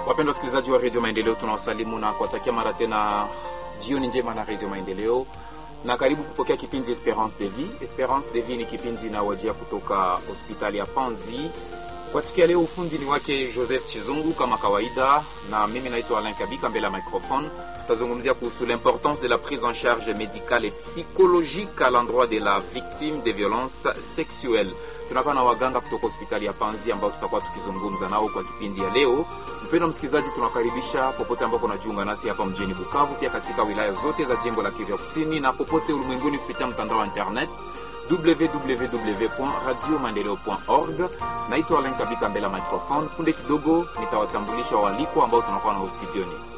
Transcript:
Wapendwa wasikilizaji wa redio Maendeleo, tunawasalimu na kuwatakia mara tena jioni njema na redio Maendeleo, na karibu kupokea kipindi Esperance de Vie. Esperance de Vie ni kipindi inawajia kutoka hospitali ya Panzi. Kwa siku ya leo, ufundi ni wake Joseph Chizungu kama kawaida, na mimi naitwa Alain Kabika mbele ya microphone. Tutazungumzia kuhusu l'importance de la prise en charge médicale et psychologique à l'endroit de la victime de violences sexuelles. Tunakuwa na waganga kutoka hospitali ya Panzi ambao tutakuwa tukizungumza nao kwa kipindi ya leo. Mpendwa msikilizaji, tunakaribisha popote ambapo unajiunga nasi hapa mjini Bukavu, pia katika wilaya zote za jimbo la Kivu Kusini na popote ulimwenguni kupitia mtandao wa internet www.radiomaendeleo.org. Naitwa Alain Kabika mbele ya microphone. Punde kidogo nitawatambulisha waalikwa ambao tunakuwa nao studioni.